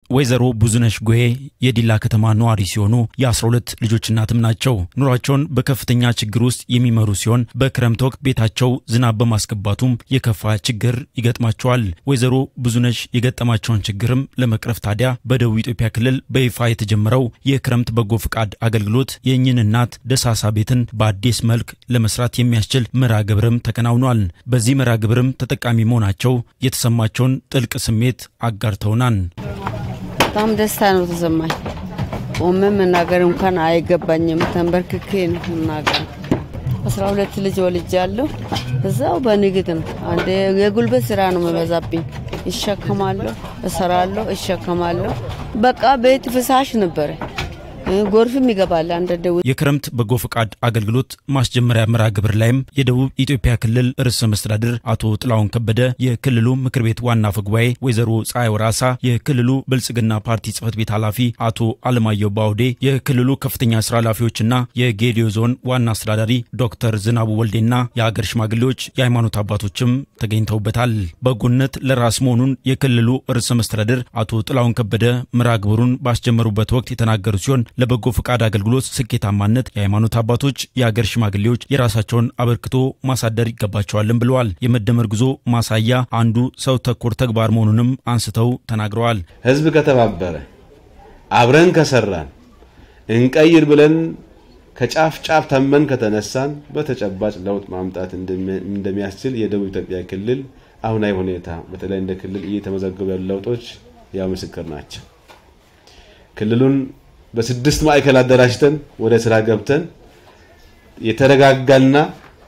ወይዘሮ ብዙነሽ ጎሄ የዲላ ከተማ ነዋሪ ሲሆኑ የ12 ልጆች እናትም ናቸው። ኑሯቸውን በከፍተኛ ችግር ውስጥ የሚመሩ ሲሆን በክረምት ወቅት ቤታቸው ዝናብ በማስገባቱም የከፋ ችግር ይገጥማቸዋል። ወይዘሮ ብዙነሽ የገጠማቸውን ችግርም ለመቅረፍ ታዲያ በደቡብ ኢትዮጵያ ክልል በይፋ የተጀመረው የክረምት በጎ ፍቃድ አገልግሎት የእኝን እናት ደሳሳ ቤትን በአዲስ መልክ ለመስራት የሚያስችል መርሃ ግብርም ተከናውኗል። በዚህ መርሃ ግብርም ተጠቃሚ መሆናቸው የተሰማቸውን ጥልቅ ስሜት አጋርተውናል። በጣም ደስታ ነው ተሰማኝ። ቆሜ መናገር እንኳን አይገባኝም። ተንበርክኬ ነው መናገር። አስራ ሁለት ልጅ ወልጃለሁ። እዛው በንግድ ነው። አንዴ የጉልበት ስራ ነው መበዛብኝ። ይሸከማለሁ፣ እሰራለሁ፣ እሸከማለሁ። በቃ ቤት ፍሳሽ ነበረ። ጎርፍም ይገባል። አንዳንድ የክረምት በጎ ፈቃድ አገልግሎት ማስጀመሪያ መርሃ ግብር ላይም የደቡብ ኢትዮጵያ ክልል ርዕሰ መስተዳድር አቶ ጥላሁን ከበደ፣ የክልሉ ምክር ቤት ዋና አፈ ጉባኤ ወይዘሮ ፀሐይ ወራሳ፣ የክልሉ ብልጽግና ፓርቲ ጽህፈት ቤት ኃላፊ አቶ አለማየሁ ባውዴ፣ የክልሉ ከፍተኛ ስራ ኃላፊዎችና የጌዲዮ ዞን ዋና አስተዳዳሪ ዶክተር ዝናቡ ወልዴና የሀገር ሽማግሌዎች፣ የሃይማኖት አባቶችም ተገኝተውበታል። በጎነት ለራስ መሆኑን የክልሉ ርዕሰ መስተዳድር አቶ ጥላሁን ከበደ መርሃ ግብሩን ባስጀመሩበት ወቅት የተናገሩ ሲሆን ለበጎ ፈቃድ አገልግሎት ስኬታማነት የሃይማኖት አባቶች፣ የአገር ሽማግሌዎች የራሳቸውን አበርክቶ ማሳደር ይገባቸዋልም ብለዋል። የመደመር ጉዞ ማሳያ አንዱ ሰው ተኮር ተግባር መሆኑንም አንስተው ተናግረዋል። ህዝብ ከተባበረ አብረን ከሰራን እንቀይር ብለን ከጫፍ ጫፍ ተመን ከተነሳን በተጨባጭ ለውጥ ማምጣት እንደሚያስችል የደቡብ ኢትዮጵያ ክልል አሁናዊ ሁኔታ በተለይ እንደ ክልል እየተመዘገቡ ያሉ ለውጦች ያው ምስክር ናቸው። ክልሉን በስድስት ማዕከል አደራጅተን ወደ ስራ ገብተን የተረጋጋና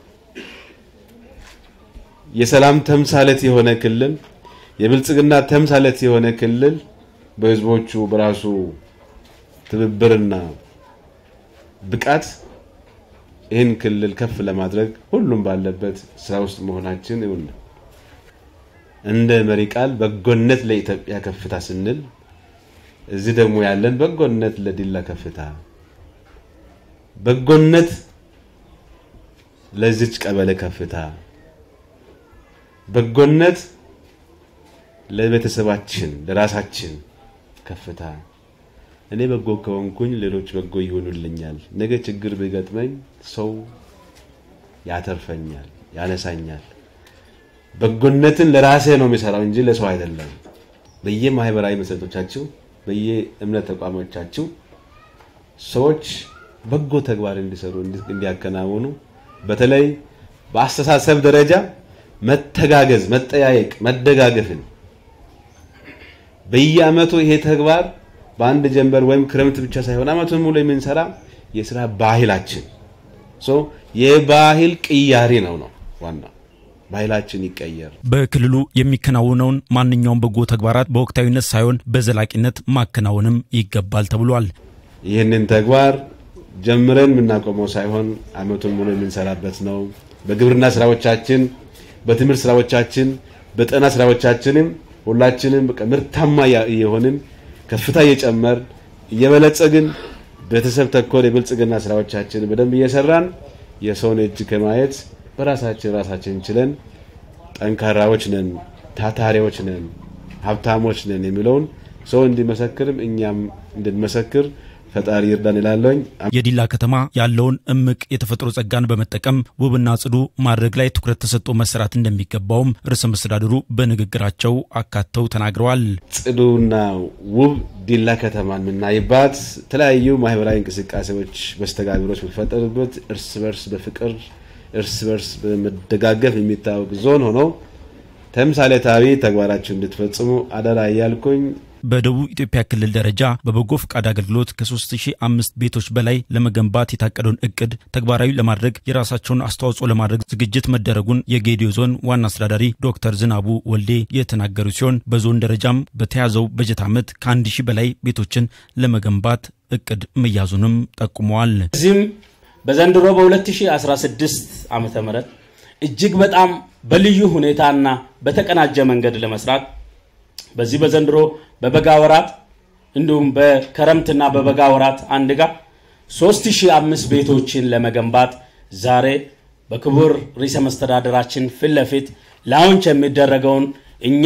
የሰላም ተምሳሌት የሆነ ክልል የብልጽግና ተምሳሌት የሆነ ክልል በህዝቦቹ በራሱ ትብብርና ብቃት ይህን ክልል ከፍ ለማድረግ ሁሉም ባለበት ስራ ውስጥ መሆናችን ይሁን እንደ መሪ ቃል በጎነት ለኢትዮጵያ ከፍታ ስንል እዚህ ደግሞ ያለን በጎነት ለዲላ ከፍታ፣ በጎነት ለዚች ቀበሌ ከፍታ፣ በጎነት ለቤተሰባችን ለራሳችን ከፍታ። እኔ በጎ ከሆንኩኝ ሌሎች በጎ ይሆኑልኛል። ነገ ችግር ቢገጥመኝ ሰው ያተርፈኛል፣ ያነሳኛል። በጎነትን ለራሴ ነው የሚሰራው እንጂ ለሰው አይደለም። በየማህበራዊ መሰረቶቻችሁ በየእምነት ተቋሞቻችሁ ሰዎች በጎ ተግባር እንዲሰሩ እንዲያከናውኑ በተለይ በአስተሳሰብ ደረጃ መተጋገዝ፣ መጠያየቅ፣ መደጋገፍን በየአመቱ ይሄ ተግባር በአንድ ጀንበር ወይም ክረምት ብቻ ሳይሆን አመቱን ሙሉ የምንሰራ የስራ ባህላችን የባህል ቅያሬ ነው ነው ዋናው ባህላችን ይቀየር። በክልሉ የሚከናወነውን ማንኛውም በጎ ተግባራት በወቅታዊነት ሳይሆን በዘላቂነት ማከናወንም ይገባል ተብሏል። ይህንን ተግባር ጀምረን የምናቆመው ሳይሆን አመቱን ሙሉ የምንሰራበት ነው። በግብርና ስራዎቻችን፣ በትምህርት ስራዎቻችን፣ በጤና ስራዎቻችንም ሁላችንም ምርታማ የሆንን ከፍታ እየጨመር እየበለጸግን ቤተሰብ ተኮር የብልጽግና ስራዎቻችን በደንብ እየሰራን የሰውን እጅ ከማየት በራሳችን ራሳችን ችለን ጠንካራዎች ነን፣ ታታሪዎች ነን፣ ሀብታሞች ነን የሚለውን ሰው እንዲመሰክርም እኛም እንድንመሰክር ፈጣሪ ይርዳን ይላለኝ። የዲላ ከተማ ያለውን እምቅ የተፈጥሮ ጸጋን በመጠቀም ውብና ጽዱ ማድረግ ላይ ትኩረት ተሰጥቶ መሰራት እንደሚገባውም ርዕሰ መስተዳድሩ በንግግራቸው አካተው ተናግረዋል። ጽዱና ውብ ዲላ ከተማን የምናይባት የተለያዩ ማህበራዊ እንቅስቃሴዎች፣ መስተጋብሮች የሚፈጠሩበት እርስ በርስ በፍቅር እርስ በርስ በመደጋገፍ የሚታወቅ ዞን ሆኖ ተምሳሌታዊ ተግባራችሁ እንድትፈጽሙ አደራ እያልኩኝ በደቡብ ኢትዮጵያ ክልል ደረጃ በበጎ ፈቃድ አገልግሎት ከ3005 ቤቶች በላይ ለመገንባት የታቀደውን እቅድ ተግባራዊ ለማድረግ የራሳቸውን አስተዋጽኦ ለማድረግ ዝግጅት መደረጉን የጌዲዮ ዞን ዋና አስተዳዳሪ ዶክተር ዝናቡ ወልዴ የተናገሩ ሲሆን በዞን ደረጃም በተያዘው በጀት ዓመት ከአንድ ሺህ በላይ ቤቶችን ለመገንባት እቅድ መያዙንም ጠቁመዋል። እዚህም በዘንድሮ በ2016 ዓ ም እጅግ በጣም በልዩ ሁኔታና በተቀናጀ መንገድ ለመስራት በዚህ በዘንድሮ በበጋ ወራት እንዲሁም በክረምትና በበጋ ወራት አንድ ጋር 3005 ቤቶችን ለመገንባት ዛሬ በክቡር ርዕሰ መስተዳደራችን ፊት ለፊት ላውንች የሚደረገውን እኛም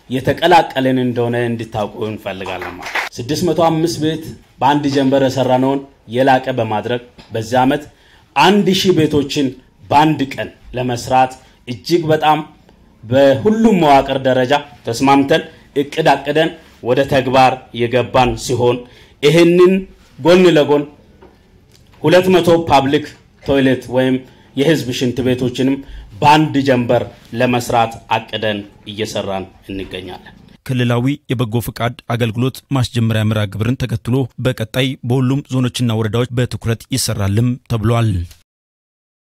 የተቀላቀለን እንደሆነ እንዲታውቁ እንፈልጋለን። ማለት 605 ቤት በአንድ ጀንበር የሰራነውን የላቀ በማድረግ በዚህ ዓመት አንድ ሺህ ቤቶችን በአንድ ቀን ለመስራት እጅግ በጣም በሁሉም መዋቅር ደረጃ ተስማምተን እቅድ አቅደን ወደ ተግባር የገባን ሲሆን ይህንን ጎን ለጎን ሁለት መቶ ፓብሊክ ቶይሌት ወይም የህዝብ ሽንት ቤቶችንም በአንድ ጀንበር ለመስራት አቅደን እየሰራን እንገኛለን። ክልላዊ የበጎ ፍቃድ አገልግሎት ማስጀመሪያ መርሃ ግብርን ተከትሎ በቀጣይ በሁሉም ዞኖችና ወረዳዎች በትኩረት ይሰራልም ተብሏል።